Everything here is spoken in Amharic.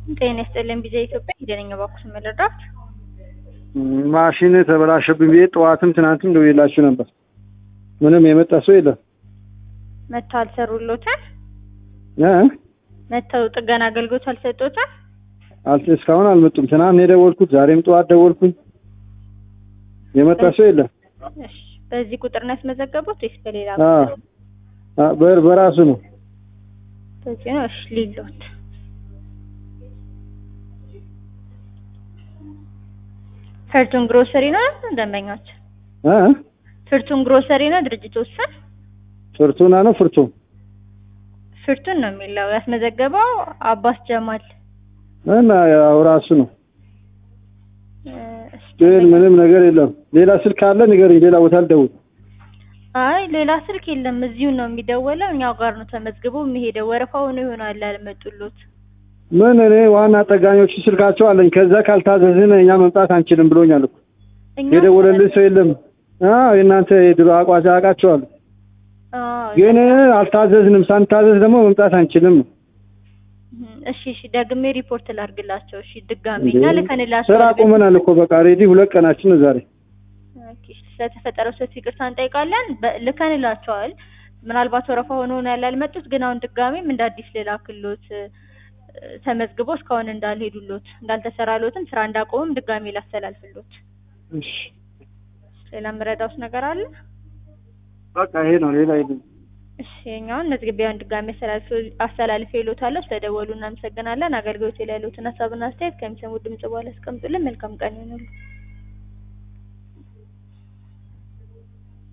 ጤና ይስጥልኝ ቢዛ ኢትዮጵያ ሂደነኛ ባኩስ መለዳት ማሽን ተበላሸብኝ ብዬ ጠዋትም ትናንትም ደውዬላችሁ ነበር። ምንም የመጣ ሰው የለም። መጥተው አልሰሩሎታል? እ መጥተው ጥገና አገልግሎት አልሰጡታል? አል እስካሁን አልመጡም። ትናንት ነው የደወልኩት፣ ዛሬም ጠዋት ደወልኩኝ። የመጣ ሰው የለም። እሺ፣ በዚህ ቁጥር ነው ያስመዘገቡት ወይስ በሌላ? አ አ በር- በራሱ ነው። በዚህ ነው። እሺ፣ ሊሎት ፍርቱን ግሮሰሪ ነው ደንበኞች? እ ፍርቱን ግሮሰሪ ነው ድርጅቱ ስም? ፍርቱና ነው ፍርቱ ፍርቱን ነው የሚለው ያስመዘገበው አባስ ጀማል እና ያው ራሱ ነው። እ፣ እሺ፣ ግን ምንም ነገር የለም። ሌላ ስልክ አለ ንገረኝ። ሌላ ቦታ አልደውል። አይ ሌላ ስልክ የለም። እዚሁ ነው የሚደወለው። እኛው ጋር ነው ተመዝግቦ የሚሄደው። ወረፋው ነው ይሆናል ያልመጡሎት። ምን እኔ ዋና ጠጋኞቹ ስልካቸው አለኝ። ከዛ ካልታዘዝን እኛ መምጣት አንችልም ብሎኛል እኮ። እኛ የደወለልኝ ሰው የለም። አዎ የእናንተ የድሮ አቋጫ አውቃቸዋለሁ። አዎ፣ ግን አልታዘዝንም። ሳንታዘዝ ደግሞ መምጣት አንችልም። እሺ እሺ፣ ደግሜ ሪፖርት ላድርግላቸው። እሺ ድጋሜ እና ልከንላቸው ስራ ቆመናል እኮ በቃ ሬዲ ሁለት ቀናችን ነው ዛሬ። ኦኬ፣ ስለተፈጠረው ሰፊ ይቅርታ እንጠይቃለን። በ- ልከንላቸዋል። ምናልባት ወረፋ ሆኖ ነው ያላልመጡት፣ ግን አሁን ድጋሜም እንደ አዲስ ልላክሎት እ፣ ተመዝግቦ እስካሁን እንዳልሄዱሎት እንዳልተሰራሎትም ስራ እንዳቆሙም ድጋሜ ላስተላልፍሎት። እሺ ሌላ የምረዳውስ ነገር አለ? በቃ ይሄ ነው ሌላ የለም። እሺ የኛውን መዝገቢያውን ድጋሜ አስተላልፌ ይሎታለሁ። ስለደወሉ እናመሰግናለን። አገልግሎት ላይ ያሉትን ሀሳብና አስተያየት ከሚሰሙ ድምጽ በኋላ አስቀምጡልን። መልካም ቀን ይሁንልዎ።